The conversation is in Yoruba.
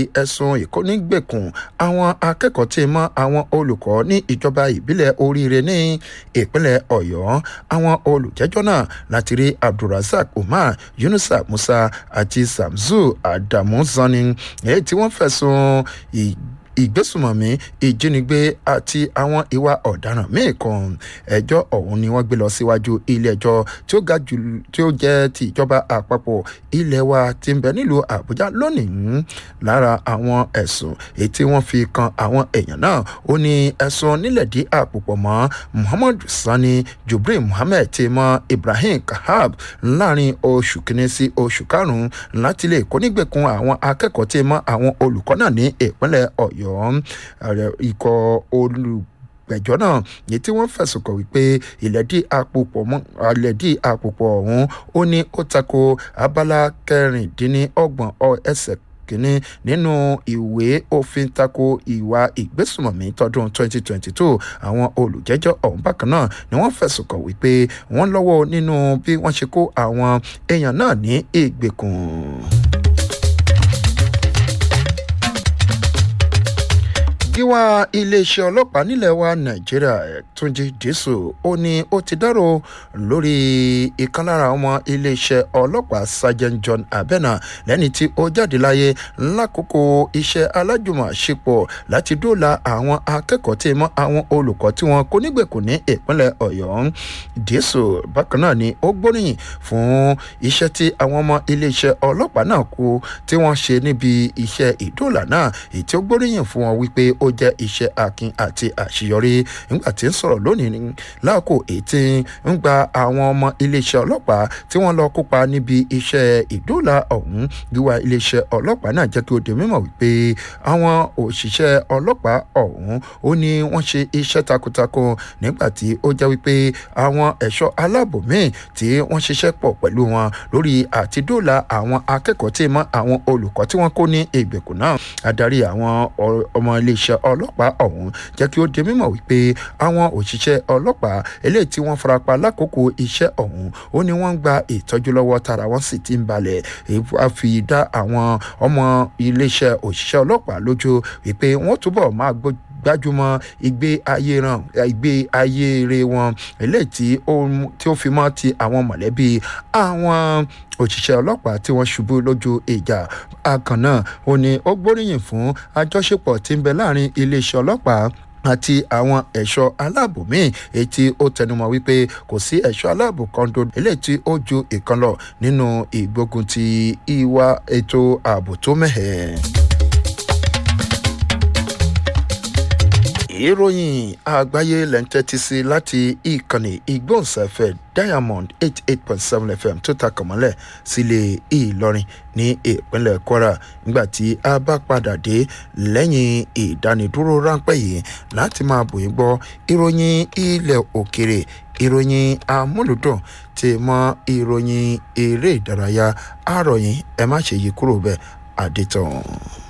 ẹ̀sùn ìkónígbèkùn àwọn akẹ́kọ̀ọ́ tí mọ́ àwọn olùkọ́ ní ìjọba ìbílẹ̀ oríire ní ìpínlẹ̀ ọ̀yọ́ àwọn olùjẹ́jọ́ náà láti rí abdulrasaq umar yunusa musa àti samzu adamu zani èyí tí wọ́n fẹ̀sùn ìgbésùmọ̀mí ìjínigbé àti àwọn ìwà ọ̀daràn míì kan ẹjọ́ ọ̀hún ni wọ́n gbé lọ síwájú ilé ẹjọ́ tí ó ga jù tí ó jẹ́ ti ìjọba àpapọ̀ ilé wa ti ń bẹ nílùú àbújá lónìí lára àwọn ẹ̀sùn èyí tí wọ́n fi kan àwọn èèyàn náà ó ní ẹ̀sùn nílẹ̀dí àpòpọ̀ mọ́ muhammad sani jubril muhammed ti mọ ibrahim kahab láàrin oṣù kìíní sí oṣù karùn-ún láti lè kónígbèkùn àwọn akẹ́kọ̀ọ́ tí mọ àwọn olùkọ́ náà ní ìpínlẹ̀ ọ̀yọ́ ọ̀yọ́ ikọ̀ olùgbẹ̀jọ́ náà yìí tí wọ́n fẹ̀sùn kàn wípé ìlẹ́dí àpòpọ̀ mọ́ ìlẹ́dí àpòpọ̀ ọ̀hún ó ní ó tako abala kẹrìndínlọ́gbọ̀n ẹsẹ̀ kínní nínú ìwé òfin tako ìwà ìgbésùmọ̀mí tọdún 2022 àwọn olùjẹ́jọ́ ọ̀hún bákan náà ni wọ́n fẹ̀sùn kàn wípé wọ́n lọ́wọ́ nínú bí wọ́n ṣe kó àwọn èèyàn náà ní ìgbèkùn. gíwá iléeṣẹ́ ọlọ́pàá nílẹ̀ wa nàìjíríà túnjí dìísù ó ní ó ti dárò lórí ìkan lára ọmọ iléeṣẹ́ ọlọ́pàá sergeant john abena lẹ́ni tí ó jáde láyé lákòókò iṣẹ́ alájùmọ̀ṣepọ̀ láti dóòlà àwọn akẹ́kọ̀ọ́ tí mọ́ àwọn olùkọ́ tí wọ́n kó nígbèkùn ní ìpínlẹ̀ ọ̀yọ́ dìísù bákan náà ni ó gbóríyìn fún iṣẹ́ tí àwọn ọmọ iléeṣẹ́ ọlọ́pàá náà kú tí wọ́n ṣe níbi iṣẹ́ ìdóòlà náà èyí tí ó gbóríyìn fún wọn wípé ó jẹ́ iṣẹ́ akin àti àṣeyọrí nígbà tí ń sọ̀rọ̀ lónìí ní láàkó èyí tí ń gba àwọn ọmọ iléeṣẹ́ ọlọ́pàá tí wọ́n lọ kópa níbi iṣẹ́ ìdóòlà ọ̀hún wíwá iléeṣẹ́ ọlọ́pàá náà jẹ́ kí ó di mímọ̀ wípé àwọn òṣìṣẹ́ ọlọ́pàá ọ̀hún ó ní wọ́n ṣe iṣẹ́ takuntakun nígbà tí ó jẹ́ wípé àwọn ẹ̀ṣọ́ aláàbò míì tí wọ́n ṣiṣẹ́ pọ̀ pẹ̀lú wọn lórí àtidóòlà àwọn akẹ́kọ̀ọ́ tí mọ́ àwọn olùkọ́ tí wọ́n kó ní ìgbèkùn náà adarí àwọn ọmọ iléeṣẹ́ ọlọ́pàá ọ̀hún jẹ́ kí ó di mímọ̀ wípé àwọn òṣìṣẹ́ ọlọ́pàá eléyìí tí wọ́n farapa lákòókò iṣẹ́ ọ̀hún ó ní wọ́n ń gba ìtọ́jú lọ́wọ́ tara wọ́n sì ti ń balẹ̀ a fi dá àwọn ọmọ iléeṣẹ́ òṣìṣẹ́ ọlọ́pàá lójú wípé wọ́n túbọ̀ máa gbójú gbájúmọ́ ìgbé ayé ran ìgbé ayé re wọn eléyìí tí ó tí ó fi mọ́ ti àwọn mọ̀lẹ́bí àwọn òṣìṣẹ́ ọlọ́pàá tí wọ́n ṣubú lójú ìjà akàn náà ó ní ó gbóríyìn fún àjọṣepọ̀ tí ń bẹ láàrin iléeṣẹ́ ọlọ́pàá àti àwọn ẹ̀ṣọ́ aláàbò míì èyí tí ó tẹnumọ́ wípé kò sí ẹ̀ṣọ́ aláàbò kan tó eléyìí tí ó ju ìkan lọ nínú ìgbógun ti ìwà ètò ààbò tó mẹ́hẹ̀ẹ́. ìròyìn àgbáyé lẹ́ńtẹ́tì sí láti ìkànnì ìgbóhùnsáfẹ́ diamond eight eight point seven fm tó ta kànmọ́lẹ̀ sílé ìlọrin ní ìpínlẹ̀ kwara nígbà tí a bá padà dé lẹ́yìn ìdánidúró ráńpẹ́ yìí láti máa bòyìn gbọ́ ìròyìn ilẹ̀ òkèrè ìròyìn amúlùdùn tí mọ ìròyìn eré ìdárayá àròyìn ẹ má ṣe yí kúrò bẹ́ẹ̀ àdètàn.